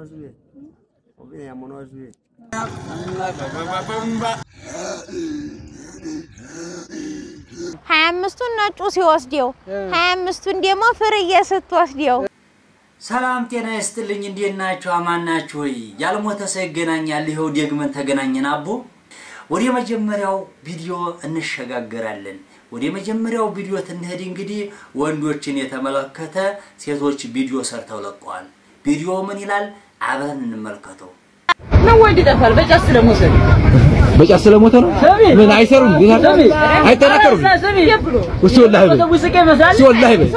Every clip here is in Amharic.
zuye. Obi ya mono zuye. ሀያ አምስቱን ነጩ ሲወስደው ሀያ አምስቱን ደግሞ ፍርዬ ስትወስደው ሰላም ጤና ይስጥልኝ። እንዴት ናችሁ? አማን ናችሁ ወይ? ያልሞተ ሰው ይገናኛል። ይኸው ደግመን ተገናኘን። አቦ ወደ መጀመሪያው ቪዲዮ እንሸጋገራለን። ወደ መጀመሪያው ቪዲዮ ትንሄድ እንግዲህ ወንዶችን የተመለከተ ሴቶች ቪዲዮ ሰርተው ለቀዋል። ቪዲዮ ምን ይላል? አብረን እንመልከተው። ምን ወንድ ይጠፋል? በጫት ስለመውሰድ በጫት ስለሞተ ነው። ምን አይሰሩም? ጌታ አይጠናከሩም። እሱ ወላሂ በል ውስቄ ይመስላል። እሱ ወላሂ በል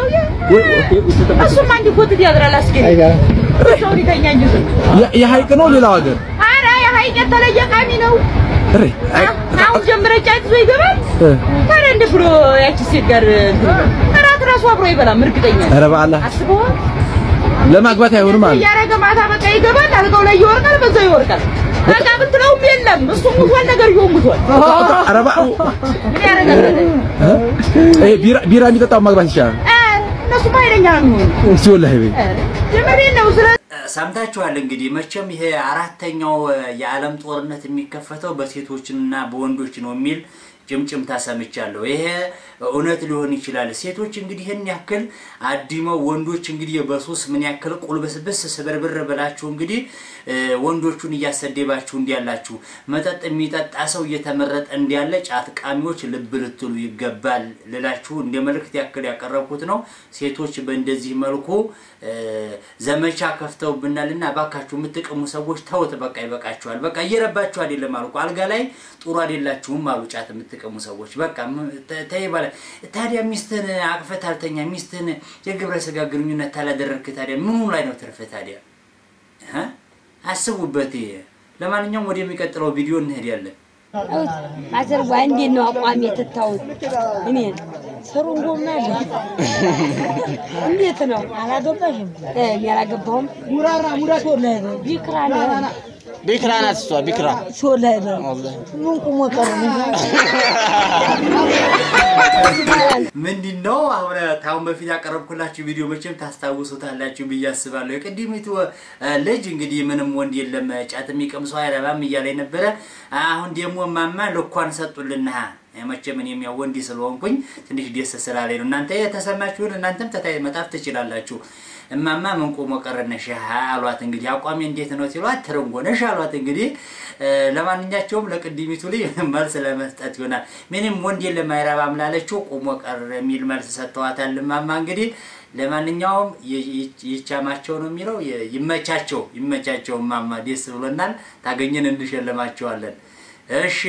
እሱማ አንድ ኮትት ያድራል። አስገኝ ሰው ሊተኛ እንጂ ዝም የ- የሀይቅ ነው ሌላው ሀገር ኧረ የሀይቅ የተለየ ቃሚ ነው። እሬ አይ አሁን ጀምረ ጫት ይዞ ይገባል። እ፣ ታዲያ እንደ ብሎ ያቺ ሴት ጋር እንትን ይላል። እራት ራሱ አብሮ አይበላም። እርግጠኛ ነኝ። ኧረ በአላህ አስበዋል። ለማግባት አይሆንም አለ እያረገ ማታ በቃ ይገባል። አልጋው ላይ ይወርቃል፣ በዛው ይወርቃል። በቃ ብትለውም የለም እሱ ሙቷል፣ ነገርየው ሙቷል። ኧረ በ- ምን ያደርጋል? እ? ይሄ ቢራ ቢራ የሚጠጣው ማግባት ይቻላል። እ፣ እነሱማ ኃይለኛ ነው የሚሆኑ። እሱ ወላሂ በል የምሬን ነው። ስለ ሰምታችኋል እንግዲህ መቼም ይሄ አራተኛው የዓለም ጦርነት የሚከፈተው በሴቶችና በወንዶች ነው የሚል ጭምጭምታ ሰምቻለሁ። ይሄ እውነት ሊሆን ይችላል። ሴቶች እንግዲህ ይህን ያክል አዲመው ወንዶች እንግዲህ በሱስ ምን ያክል ቁልብስብስ ስብርብር ብላችሁ እንግዲህ እ፣ ወንዶቹን እያሰደባችሁ እንዲያላችሁ መጠጥ የሚጠጣ ሰው እየተመረጠ እንዲያለ ጫት ቃሚዎች ልብ ልትሉ ይገባል ልላችሁ እንደ መልእክት ያክል ያቀረብኩት ነው። ሴቶች በእንደዚህ መልኩ እ፣ ዘመቻ ከፍተውብናልና እባካችሁ የምትቅሙ ሰዎች ተውት፣ በቃ ይበቃችኋል። በቃ እየረባችሁ አይደለም አልኩ። አልጋ ላይ ጥሩ አይደላችሁም አሉ ጫት የምትቅሙ ሰዎች። በቃ ም- ተ- ተይ ባለ ታዲያ ሚስትን አቅፈት አልተኛ ሚስትን የግብረ ስጋ ግንኙነት ታላደረግክ ታዲያ ምኑ ላይ ነው ትርፍ ታዲያ? እ? አስቡበት። ይሄ ለማንኛውም ወደሚቀጥለው ቪዲዮ እንሄዳለን። አዘርዋ እንዴት ነው አቋም የትታውት? እኔ ስሩን ጎማ አለ እንዴት ነው? አላገባሽም? እኔ አላገባሁም። ሙራራ ሙራ ሶላይ ነው ቢክራ ነው ቢክራ ናት እሷ ቢክራ ሶላይ ነው ምን ቁሞ ቀረ ምንድን ነው አሁን ታሁን በፊት ያቀረብኩላችሁ ቪዲዮ መቼም ታስታውሱታላችሁ ብዬ አስባለሁ። የቅድሚቱ እ፣ ልጅ እንግዲህ ምንም ወንድ የለም ጫት የሚቀም ሰው አይረባም እያለ ነበረ። አሁን ደግሞ ማማ ልኳን ሰጡልና መቼም እኔም ያው ወንድ ስለሆንኩኝ ትንሽ ደስ ስላለኝ ነው። እናንተ የተሰማችሁን እናንተም ተታይ መጣፍ ትችላላችሁ። እማማ ምን ቆሞ ቀረነሽ አሏት። እንግዲህ አቋሚ እንዴት ነው ሲሏት ትርንጎነሽ አሏት። እንግዲህ እ፣ ለማንኛቸውም ለቅድሚቱ ልጅ መልስ ለመስጠት ይሆናል። ምንም ወንድ የለም አይረባም ላለችው ቆሞ ቀር የሚል መልስ ሰጥተዋታል። እማማ እንግዲህ ለማንኛውም ይ- ይ- ይቻማቸው ነው የሚለው ይ- ይመቻቸው፣ ይመቻቸው። እማማ ደስ ብሎናል። ታገኘን እንሸልማቸዋለን። እሺ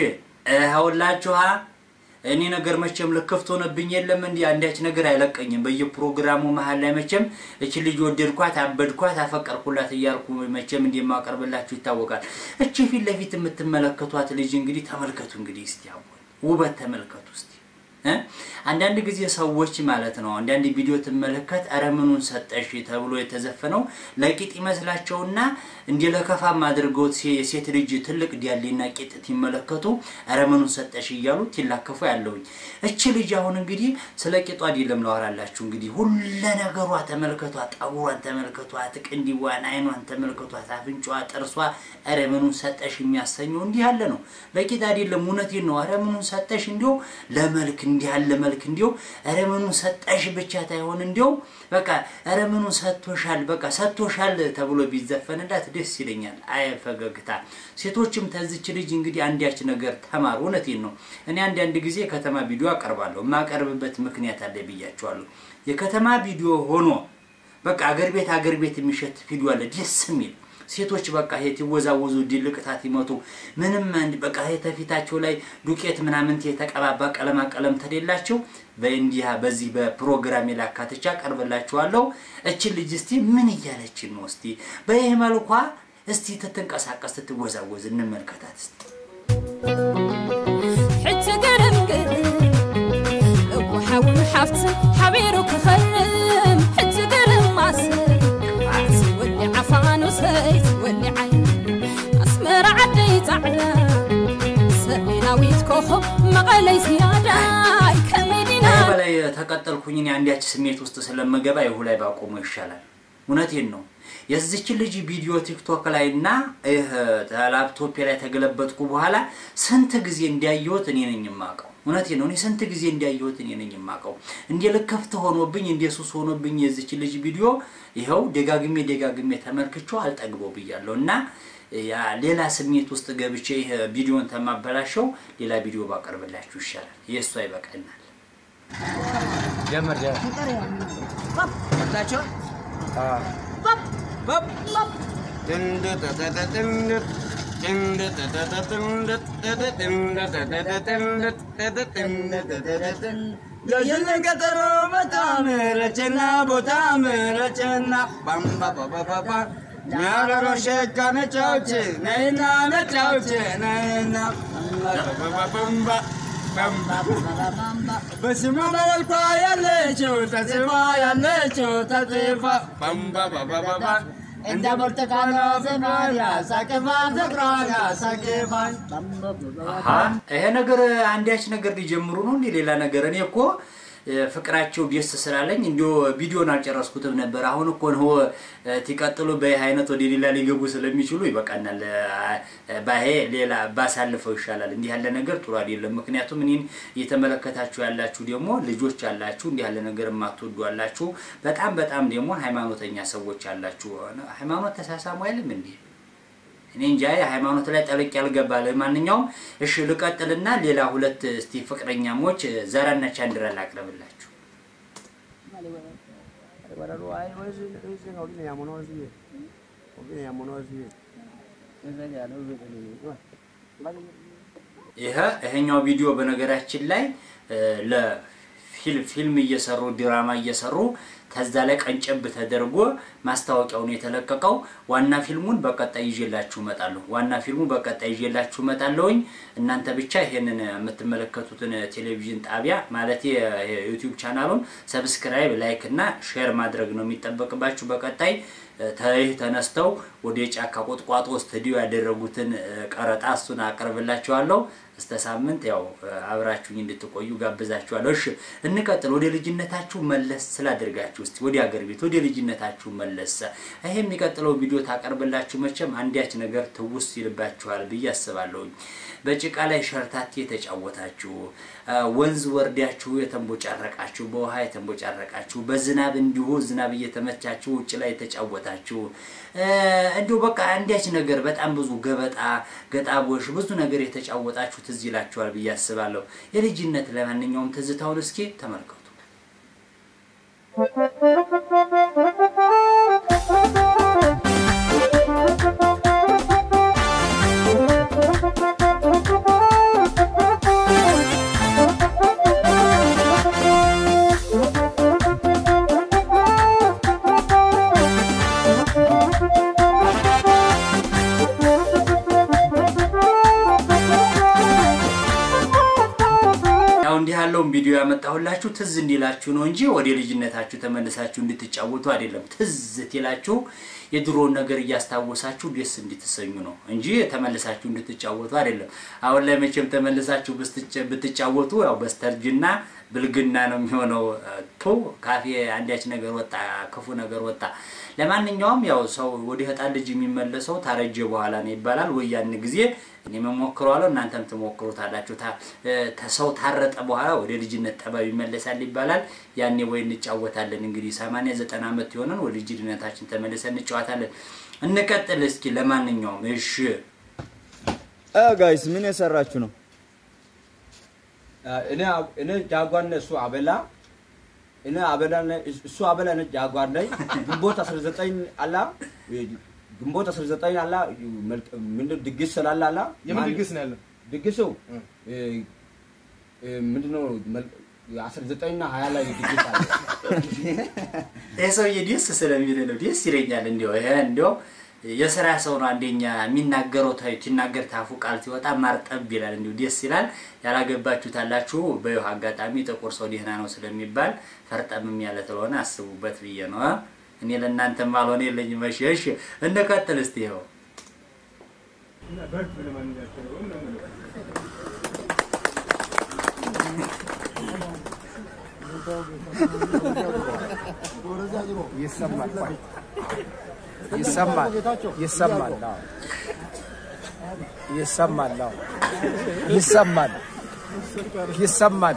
እኸውላችኋ እኔ ነገር መቼም ልክፍት ሆነብኝ የለም እንዲህ አንዳች ነገር አይለቀኝም። በየፕሮግራሙ መሀል ላይ መቼም እች ልጅ ወደድኳት፣ አበድኳት፣ አፈቀርኩላት እያልኩ መቼም እንደማቀርብላችሁ ይታወቃል። እቺ ፊት ለፊት የምትመለከቷት ልጅ እንግዲህ ተመልከቱ። እንግዲህ እስቲ አሁን ውበት ተመልከቱ እስቲ እ? አንዳንድ ጊዜ ሰዎች ማለት ነው አንዳንድ ቪዲዮ ትመለከት ኧረ ምኑን ሰጠሽ ተብሎ የተዘፈነው ለቂጥ ይመስላቸውና እንዲ ለከፋም አድርገውት ሴ- የሴት ልጅ ትልቅ ዲያሌና ቂጥ ሲመለከቱ ኧረ ምኑን ሰጠሽ እያሉ ትላከፉ ያለውኝ። እች ልጅ አሁን እንግዲህ ስለ ቂጧ አይደለም ላወራላችሁ። እንግዲህ ሁለ ነገሯ ተመልከቷት፣ ጠጉሯን ተመልከቷት፣ ቅንዲዋን፣ አይኗን ተመልከቷት፣ አፍንጫዋ፣ ጥርሷ ኧረ ምኑን ሰጠሽ የሚያሰኘው እንዲህ ያለ ነው። ለቂጥ አይደለም፣ እውነቴን ነው። ኧረ ምኑን ሰጠሽ እንዲሁ ለመልክ እንዲህ ያለ መልክ እንዲሁ ኧረ ምኑን ሰጠሽ ብቻ ታይሆን እንዲሁ በቃ ኧረ ምኑን ሰጥቶሻል፣ በቃ ሰጥቶሻል ተብሎ ቢዘፈንላት ደስ ይለኛል። አይ ፈገግታ። ሴቶችም ተዝች ልጅ እንግዲህ አንዳች ነገር ተማሩ። እውነቴን ነው። እኔ አንዳንድ ጊዜ የከተማ ቪዲዮ አቀርባለሁ። የማቀርብበት ምክንያት አለ ብያቸዋለሁ። የከተማ ቪዲዮ ሆኖ በቃ አገር ቤት አገር ቤት የሚሸት ቪዲዮ አለ ደስ የሚል ሴቶች በቃ ይሄ ይወዛወዙ ድልቅታት ይመቱ ምንም አንድ በቃ ይሄ ተፊታቸው ላይ ዱቄት ምናምን የተቀባባ ቀለማ ቀለም ተሌላቸው በእንዲህ በዚህ በፕሮግራም የላካትቻ ቀርብላችኋለሁ። እችን ልጅ እስቲ ምን እያለችን ነው? እስቲ በይህ መልኳ እስቲ ትትንቀሳቀስ ትትወዛወዝ እንመልከታት እስቲ። ሕጂ ገረምግር እወሓውን ሓፍቲ ሓቢሩ ክኸልም ሕጂ ገረም ማስር ዓሲ ወሊ ዓፋኑሰይት ወሊ ዓይን ኣስመራ ዓደይ ፃዕዳ ሰሜናዊት ኮኸብ መቐለይ ዝያዳይ ከመዲና ከዚህ በላይ ተቀጠልኩኝ እኔ አንዳች ስሜት ውስጥ ስለምገባ ይሁ ላይ ባቆሙ ይሻላል። እውነቴን ነው። የዚች ልጅ ቪዲዮ ቲክቶክ ላይ እና ይህ ላፕቶፕ ላይ ተገለበጥኩ በኋላ ስንት ጊዜ እንዲያየሁት እኔ ነኝ የማውቀው። እውነቴን ነው። እኔ ስንት ጊዜ እንዲያየሁት እኔ ነኝ የማውቀው። እንደ ልከፍት ሆኖብኝ እንደ ሱስ ሆኖብኝ የዚች ልጅ ቪዲዮ ይኸው ደጋግሜ ደጋግሜ ተመልክቼው አልጠግበው ብያለሁ እና ያ ሌላ ስሜት ውስጥ ገብቼ ይህ ቪዲዮን ተማበላሸው ሌላ ቪዲዮ ባቀርብላችሁ ይሻላል። የእሷ ይበቃናል። ጀመር የሽን ቀጠሮ በጣም ረቸና ቦታ ምረቸና ባምባ ባባባባ ናረሮ ሸካ ነጫውች ነይና ነጫውች ነይና ባባባባ በስሟ በመልኳ ያለችው ተጽፋ ያለችው ተጽፋ ባምባ ባባባባ እንደ ብርቱካን ዘመን ያሳቅፋ ፍቅሯን ያሳቅፋል አሀ ይሄ ነገር አንዳች ነገር ሊጀምሩ ነው እንዴ? ሌላ ነገር እኔ እኮ እ፣ ፍቅራቸው ደስ ስላለኝ እንዲሁ ቪዲዮን አልጨረስኩትም ነበር። አሁን እኮ ነው እ፣ ሲቀጥሉ በይህ አይነት ወደ ሌላ ሊገቡ ስለሚችሉ ይበቃናል። እ፣ ባሄ ሌላ ባሳልፈው ይሻላል። እንዲህ ያለ ነገር ጥሩ አይደለም። ምክንያቱም እኔን እየተመለከታችሁ ያላችሁ ደግሞ ልጆች አላችሁ፣ እንዲህ ያለ ነገር የማትወዱ አላችሁ። በጣም በጣም ደግሞ ሃይማኖተኛ ሰዎች አላችሁ። ሃይማኖት ተሳሳሙ አይልም እንዲህ እኔ እንጃ ሃይማኖት ላይ ጠልቅ ያልገባ ለማንኛውም እሺ ልቀጥልና ሌላ ሁለት እስቲ ፍቅረኛሞች ዘራና ቻንድራ ላቅርብላችሁ ይሄ ይሄኛው ቪዲዮ በነገራችን ላይ ለፊልም እየሰሩ ድራማ እየሰሩ ከዛ ላይ ቀንጨብ ተደርጎ ማስታወቂያው ነው የተለቀቀው። ዋና ፊልሙን በቀጣይ ይዤላችሁ እመጣለሁ። ዋና ፊልሙ በቀጣይ ይዤላችሁ እመጣለሁኝ። እናንተ ብቻ ይሄንን የምትመለከቱትን ቴሌቪዥን ጣቢያ ማለት የዩቲዩብ ቻናሉን ሰብስክራይብ፣ ላይክ እና ሼር ማድረግ ነው የሚጠበቅባችሁ። በቀጣይ ይህ ተነስተው ወደ ጫካ ቁጥቋጦ ስቱዲዮ ያደረጉትን ቀረጣ እሱን አቀርብላችኋለሁ። እስተ ሳምንት ያው አብራችሁኝ እንድትቆዩ ጋብዛችኋለሁ። እሺ እንቀጥል። ወደ ልጅነታችሁ መለስ ስላደርጋችሁ እስቲ ወደ አገር ቤት ወደ ልጅነታችሁ መለስ። ይሄ የሚቀጥለው ቪዲዮ ታቀርብላችሁ መቼም አንዲያች ነገር ትውስ ይልባችኋል ብዬ አስባለሁኝ። በጭቃ ላይ ሸርታቴ የተጫወታችሁ፣ ወንዝ ወርዳችሁ የተንቦጫረቃችሁ፣ በውሃ የተንቦጫረቃችሁ፣ በዝናብ እንዲሁ ዝናብ እየተመቻችሁ ውጭ ላይ የተጫወታችሁ እንዲሁ በቃ አንዲያች ነገር በጣም ብዙ ገበጣ ገጣቦሽ ብዙ ነገር የተጫወታችሁ ትዝ ይላችኋል ብዬ አስባለሁ። የልጅነት ለማንኛውም ትዝታውን እስኪ ተመልከቱ። ያው እንዲህ ያለውን ቪዲዮ ያመጣሁላችሁ ትዝ እንዲላችሁ ነው እንጂ ወደ ልጅነታችሁ ተመልሳችሁ እንድትጫወቱ አይደለም። ትዝ ትላችሁ የድሮውን ነገር እያስታወሳችሁ ደስ እንድትሰኙ ነው እንጂ ተመልሳችሁ እንድትጫወቱ አይደለም። አሁን ላይ መቼም ተመልሳችሁ ብስትጫ- ብትጫወቱ ያው በስተርጅና ብልግና ነው የሚሆነው። ቶ ካፌ አንዳች ነገር ወጣ፣ ክፉ ነገር ወጣ። ለማንኛውም ያው ሰው ወደ ህጣን ልጅ የሚመለሰው ታረጀ በኋላ ነው ይባላል። ወይ ያን ጊዜ እኔ መሞክረዋለሁ እናንተም ትሞክሩታላችሁ። ታ- ተ- ሰው ታረጠ በኋላ ወደ ልጅነት ጠባብ ይመለሳል ይባላል። ያኔ ወይ እንጫወታለን እንግዲህ ሰማንያ ዘጠና ዓመት የሆነን ወደ ልጅነታችን ተመልሰን እንጫወታለን። እንቀጥል እስኪ። ለማንኛውም እሺ ጋይስ ምን የሰራችሁ ነው? እኔ እኔ ጃጓር ነኝ፣ እሱ አበላ እኔ አበላ ነኝ፣ እሱ አበላ ነኝ። ጃጓር ነኝ። ግንቦት 19 አላ ግንቦት 19 አላ መልክ- ምንድን ድግስ ስላለ አላ የምን ማን- ድግስ ነው ያለው? ድግሱ እ፣ እ፣ ምንድነው መልክ- 19 እና 20 ላይ ድግስ አለ። ይህ ሰውዬ ደስ ስለሚል ነው ደስ ይለኛል። እንዲያው ይሄ እንዲያው የስራ ሰው ነው። አንደኛ የሚናገረው ታ- ሲናገር ታፉ ቃል ሲወጣ ማርጠብ ይላል። እንዲሁ ደስ ይላል። ያላገባችሁት አላችሁ። በይሁ አጋጣሚ ጥቁር ሰው ደህና ነው ስለሚባል ፈርጠምም ያለ ስለሆነ አስቡበት ብዬ ነው። እ? እኔ ለእናንተም አልሆነ የለኝም። እሺ እሺ፣ እንቀጥል እስቲ ይኸው ይሰማል ቆይ ይሰማል ይሰማል አዎ ይሰማል አዎ ይሰማል ይሰማል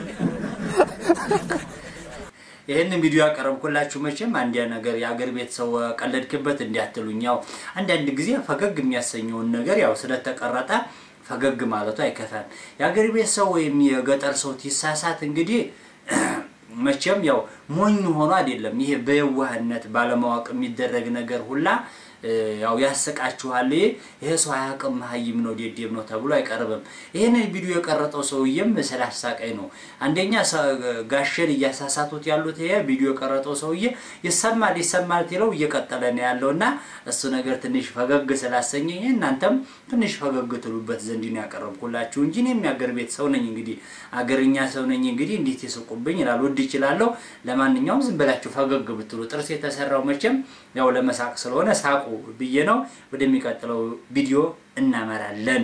ይህንን ቪዲዮ ያቀረብኩላችሁ መቼም አንዲያ ነገር የአገር ቤት ሰው ቀለድክበት እንዲያትሉኝ፣ ያው አንዳንድ ጊዜ ፈገግ የሚያሰኘውን ነገር ያው ስለተቀረጠ ፈገግ ማለቱ አይከፋም። የአገር ቤት ሰው ወይም የገጠር ሰው ሲሳሳት እንግዲህ መቼም ያው ሞኝ ሆኖ አይደለም። ይሄ በየዋህነት ባለማወቅ የሚደረግ ነገር ሁላ ያው ያስቃችኋል። ይሄ ሰው አያውቅም መሀይም ነው ዴዴም ነው ተብሎ አይቀርብም። ይህንን ቪዲዮ የቀረጠው ሰውዬም ስላሳቀኝ ነው። አንደኛ ጋሸን እያሳሳቱት ያሉት ይሄ ቪዲዮ የቀረጠው ሰውዬ ይሰማል ይሰማል ትለው እየቀጠለ ነው ያለው እና እሱ ነገር ትንሽ ፈገግ ስላሰኘኝ እናንተም ትንሽ ፈገግ ትሉበት ዘንድ ነው ያቀረብኩላችሁ እንጂ እኔም የአገር ቤት ሰው ነኝ። እንግዲህ አገርኛ ሰው ነኝ። እንግዲህ እንዴት ይስቁብኝ ይላል ወድ ይችላለሁ። ለማንኛውም ዝም ብላችሁ ፈገግ ብትሉ ጥርስ የተሰራው መቼም ያው ለመሳቅ ስለሆነ ሳቁ ብዬ ነው። ወደሚቀጥለው ቪዲዮ እናመራለን።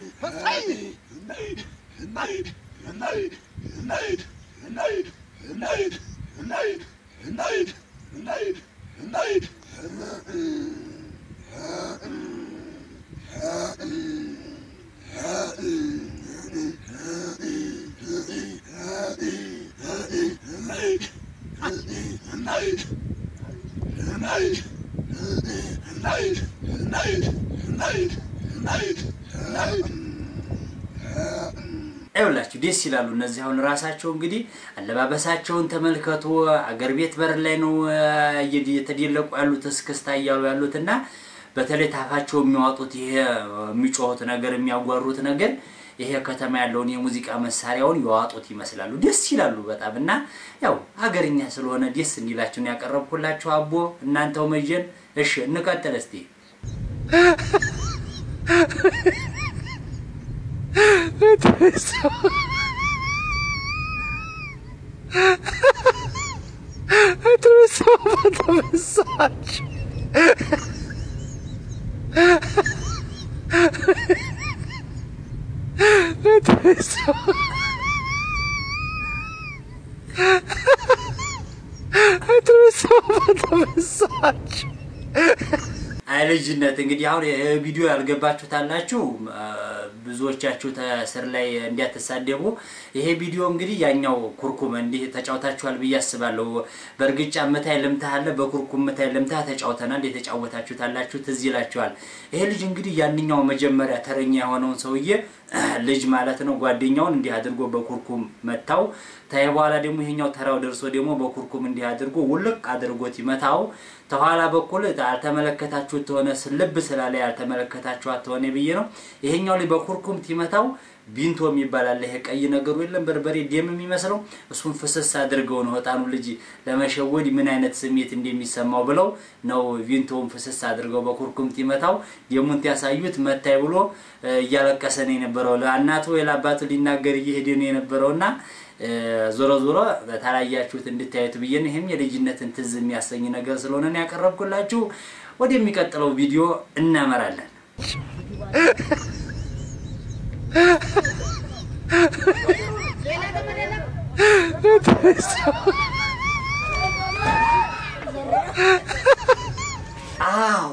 ይኸውላችሁ ደስ ይላሉ። እነዚህ አሁን ራሳቸው እንግዲህ አለባበሳቸውን ተመልከቱ። አገር ቤት በር ላይ ነው እየተደለቁ ያሉት እስክስታ እያሉ ያሉት እና በተለይ ታፋቸው የሚያወጡት ይሄ የሚጮሁት ነገር የሚያጓሩት ነገር ይሄ ከተማ ያለውን የሙዚቃ መሳሪያውን የዋጡት ይመስላሉ። ደስ ይላሉ በጣም እና ያው ሀገርኛ ስለሆነ ደስ እንዲላችሁ ነው ያቀረብኩላችሁ። አቦ እናንተው መጀን። እሺ እንቀጥል እስቲ። አይ ልጅነት እንግዲህ አሁን ይህ ቪዲዮ ያልገባችሁት አላችሁ። ብዙዎቻችሁ ስር ላይ እንዲያተሳደቡ ይሄ ቪዲዮ እንግዲህ ያኛው ኩርኩም እንዲህ ተጫውታችኋል ብዬ አስባለሁ። በእርግጫ ምታይ ልምታ አለ፣ በኩርኩም ምታይ ልምታ ተጫውተናል። የተጫወታችሁት አላችሁ፣ ትዝ ይላችኋል። ይሄ ልጅ እንግዲህ ያንኛው መጀመሪያ ተረኛ የሆነውን ሰውዬ ልጅ ማለት ነው ጓደኛውን እንዲህ አድርጎ በኩርኩም መታው። ታይ በኋላ ደግሞ ይሄኛው ተራው ደርሶ ደግሞ በኩርኩም እንዲህ አድርጎ ውልቅ አድርጎት ይመታው። ተኋላ በኩል አልተመለከታችሁት ተሆነ ልብ ስላለ ያልተመለከታችኋት ተሆነ ብዬ ነው። ይሄኛው ላይ በኩርኩም ቲመታው ቢንቶ የሚባል አለ። ይሄ ቀይ ነገሩ የለም በርበሬ ደም የሚመስለው እሱን ፍስስ አድርገው ነው ህጣኑ ልጅ ለመሸወድ ምን አይነት ስሜት እንደሚሰማው ብለው ነው ቪንቶውን ፍስስ አድርገው በኩርኩም ቲመታው ደሙን ያሳዩት መታይ ብሎ እያለቀሰ ነው የነበረው። ለእናቱ ወይ ለአባቱ ሊናገር እየሄደ ነው የነበረውና ዞሮ ዞሮ ታላያችሁት እንድታዩት ብዬ ነው። ይህም የልጅነትን ትዝ የሚያሰኝ ነገር ስለሆነ ነው ያቀረብኩላችሁ። ወደሚቀጥለው ቪዲዮ እናመራለን። አዎ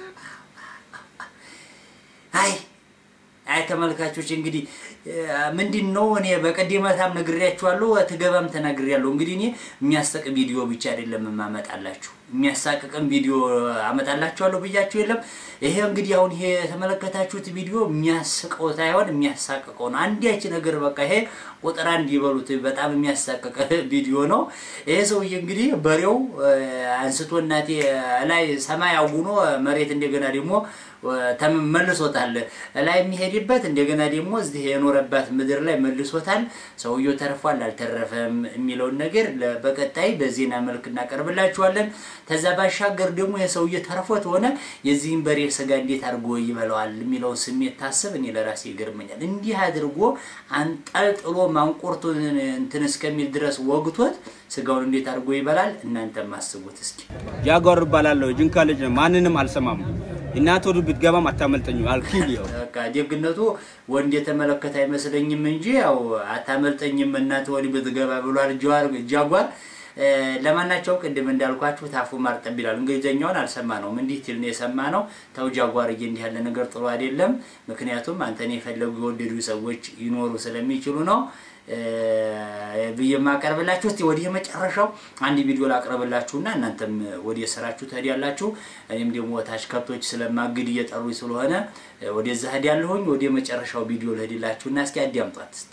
አይ አይ ተመልካቾች እንግዲህ ምንድን ነው እኔ በቀደመታም ነግሬያችኋለሁ፣ ትገባም ተናግሬያለሁ። እንግዲህ እኔ የሚያስቅ ቪዲዮ ብቻ አይደለም የማመጣላችሁ የሚያሳቅቅም ቪዲዮ አመጣላችኋለሁ ብያችሁ የለም። ይሄ እንግዲህ አሁን ይሄ የተመለከታችሁት ቪዲዮ የሚያስቀው ሳይሆን የሚያሳቅቀው ነው። አንዲያች ነገር በቃ ይሄ ቁጥር አንድ ይበሉት በጣም የሚያሳቅቅ ቪዲዮ ነው። ይሄ ሰውዬ እንግዲህ በሬው አንስቶ እናቴ ላይ ሰማይ አጉኖ መሬት እንደገና ደግሞ መልሶታል። ላይ የሚሄድበት እንደገና ደግሞ እዚህ የኖረባት ምድር ላይ መልሶታል። ሰውየው ተርፏል አልተረፈም የሚለውን ነገር በቀጣይ በዜና መልክ እናቀርብላችኋለን። ከዛ ባሻገር ደግሞ የሰውዬ ተርፎት ሆነ የዚህን በሬ ስጋ እንዴት አድርጎ ይበላዋል የሚለውን ስሜት ታስብ እኔ ለራሴ ይገርመኛል። እንዲህ አድርጎ አንጠልጥሎ ማንቆርቱን እንትን እስከሚል ድረስ ወግቶት ስጋውን እንዴት አድርጎ ይበላል? እናንተም አስቡት እስኪ። ጃጓር እባላለሁ። ጅንካ ልጅ ነኝ። ማንንም አልሰማም። እናት ወዱ ብትገባም አታመልጠኝም። አልኪል ያው በቃ ደግነቱ ወንድ የተመለከተ አይመስለኝም እንጂ ያው አታመልጠኝም እናት ወዲህ ብትገባ ብሏል ጃጓር ጃጓር። እ፣ ለማናቸውም ቅድም እንዳልኳችሁ ታፉ ማርጠብ ይላል። እንግሊዝኛውን አልሰማ ነው እንዲህ ትል ነው የሰማ ነው። ተው ጃጓርዬ፣ እንዲህ ያለ ነገር ጥሩ አይደለም። ምክንያቱም አንተን የፈለጉ የወደዱ ሰዎች ይኖሩ ስለሚችሉ ነው እ፣ ብዬ የማቀርብላችሁ። እስቲ ወዲህ የመጨረሻው አንድ ቪዲዮ ላቅርብላችሁና እናንተም ወደ ስራችሁ ትሄዳላችሁ። እኔም ደግሞ ታች ከብቶች ስለማግድ እየጠሩኝ ስለሆነ እ፣ ወደዛ ሄዳለሁኝ። ወደ መጨረሻው ቪዲዮ ልሄድላችሁና እስኪ አዳምጧት እስቲ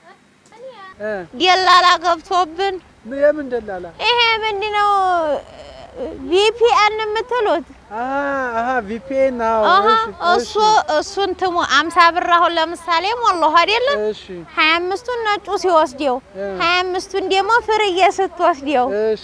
ደላላ ገብቶብን የምን ደላላ? ይሄ ምንድነው? ቪፒኤን የምትሉት አሀ ቪፒኤን ነው። አሀ እሱ እሱን ትሙ አምሳ ብር አሁን ለምሳሌ ሞላሁ አይደለ? እሺ ሀያ አምስቱን ነጩ ሲወስደው ሀያ አምስቱን ደግሞ ፍርዬ ስትወስደው እሺ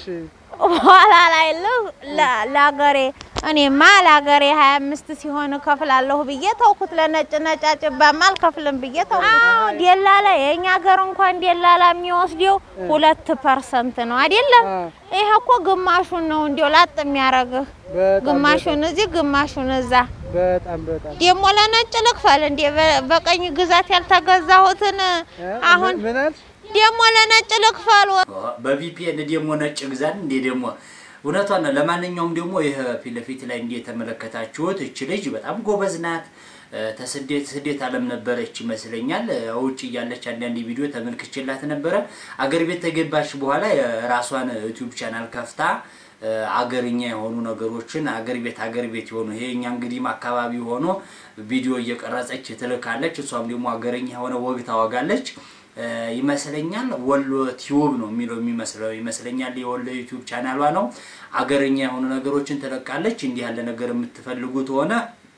በኋላ ላይ ል- ለ- ለአገሬ እኔማ ለአገሬ ሀያ አምስት ሲሆን እከፍላለሁ ብዬ ተውኩት። ለነጭ ነጫጭባማ አልከፍልም ብዬ ተውኩት። አዎ ደላላ የእኛ ሀገር እንኳን ደላላ የሚወስደው ሁለት ፐርሰንት ነው አይደለም? ይሄ እኮ ግማሹን ነው እንዲያው ላጥ የሚያደርግህ በጣም ግማሹን እዚህ ግማሹን እዛ። በጣም በጣም ደግሞ ለነጭ ልክፈል እንዴ? በ- በቀኝ ግዛት ያልተገዛሁትን አሁን ምን አልሽ? ደግሞ ለነጭ ልክፈል በቪፒኤን ደግሞ ነጭ ግዛን እንዴ ደግሞ እውነቷን ነው። ለማንኛውም ደግሞ ይህ ፊት ለፊት ላይ እንዲህ የተመለከታችሁት እች ልጅ በጣም ጎበዝ ናት። እ፣ ተስደት ስደት ዓለም ነበረች ይመስለኛል። እ፣ ውጭ እያለች አንዳንድ ቪዲዮ ተመልክቼላት ነበረ። አገር ቤት ተገባች በኋላ የራሷን ዩቲዩብ ቻናል ከፍታ እ፣ አገርኛ የሆኑ ነገሮችን አገር ቤት አገር ቤት የሆኑ ይሄ እኛ እንግዲህም አካባቢ ሆኖ ቪዲዮ እየቀረጸች ትልካለች። እሷም ደግሞ አገርኛ የሆነ ወግ ታወጋለች እ፣ ይመስለኛል ወሎ ቲዩብ ነው የሚለው የሚመስለው ይመስለኛል። የወሎ ዩቲዩብ ቻናሏ ነው። አገርኛ የሆኑ ነገሮችን ትለቃለች። እንዲህ ያለ ነገር የምትፈልጉት ሆነ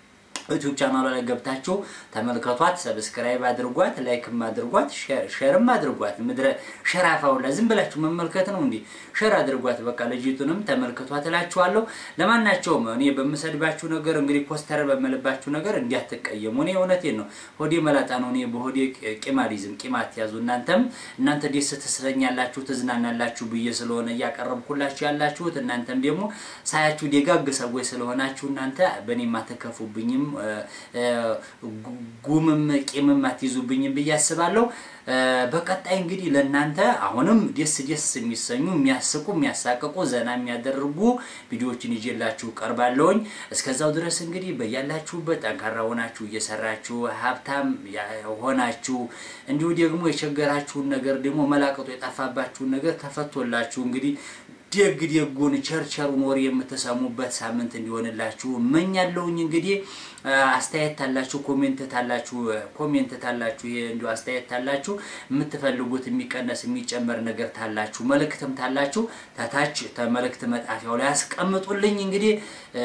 ዩቲዩብ ቻናሏ ላይ ገብታችሁ ተመልከቷት። ሰብስክራይብ አድርጓት፣ ላይክም አድርጓት፣ ሼር- ሼርም አድርጓት። ምድረ ሸራፋውላ ዝም ብላችሁ መመልከት ነው እንዲህ ሼር አድርጓት። በቃ ልጅቱንም ተመልከቷት እላችኋለሁ። ለማናቸውም እኔ በምሰድባችሁ ነገር እንግዲህ ኮስተር በምልባችሁ ነገር እንዲያትቀየሙ። እኔ እውነቴን ነው። ሆዴ መላጣ ነው። እኔ በሆዴ ቂማሊዝም ቂማት ያዙ። እናንተም እናንተ ደስ ትስለኛላችሁ፣ ትዝናናላችሁ ብዬ ስለሆነ እያቀረብኩላችሁ ያላችሁት እናንተም ደግሞ ሳያችሁ ደጋግ ሰዎች ስለሆናችሁ እናንተ በእኔም አትከፉብኝም፣ እ፣ እ፣ ጉ- ጉምም ቂምም አትይዙብኝም ብዬ አስባለሁ። እ፣ በቀጣይ እንግዲህ ለእናንተ አሁንም ደስ ደስ የሚሰኙ የሚያስቁ፣ የሚያሳቅቁ፣ ዘና የሚያደርጉ ቪዲዮዎችን ይዤላችሁ ቀርባለሁኝ። እስከዛው ድረስ እንግዲህ በያላችሁበት ጠንካራ ሆናችሁ እየሰራችሁ ሀብታም ያ- ሆናችሁ እንዲሁ ደግሞ የቸገራችሁን ነገር ደግሞ መላቀጡ የጠፋባችሁን ነገር ተፈቶላችሁ እንግዲህ ደግ ደጉን ቸርቸሩን ወሬ የምትሰሙበት ሳምንት እንዲሆንላችሁ እመኛለሁኝ። እንግዲህ አ፣ አስተያየት ታላችሁ፣ ኮሜንት ታላችሁ፣ ኮሜንት ታላችሁ፣ ይሄ እንዲሁ አስተያየት ታላችሁ፣ የምትፈልጉት የሚቀነስ የሚጨመር ነገር ታላችሁ፣ መልእክትም ታላችሁ ታታች ተመልእክት መጣፊያው ላይ አስቀምጡልኝ። እንግዲህ እ፣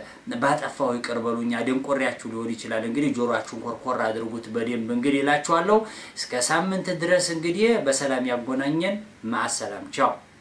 ባጠፋው ይቅር በሉኝ። አደንቆሪያችሁ ሊሆን ይችላል። እንግዲህ ጆሮአችሁን ኮርኮር አድርጉት በደንብ እንግዲህ እላችኋለሁ። እስከ ሳምንት ድረስ እንግዲህ በሰላም ያጎናኘን። ማሰላም ቻው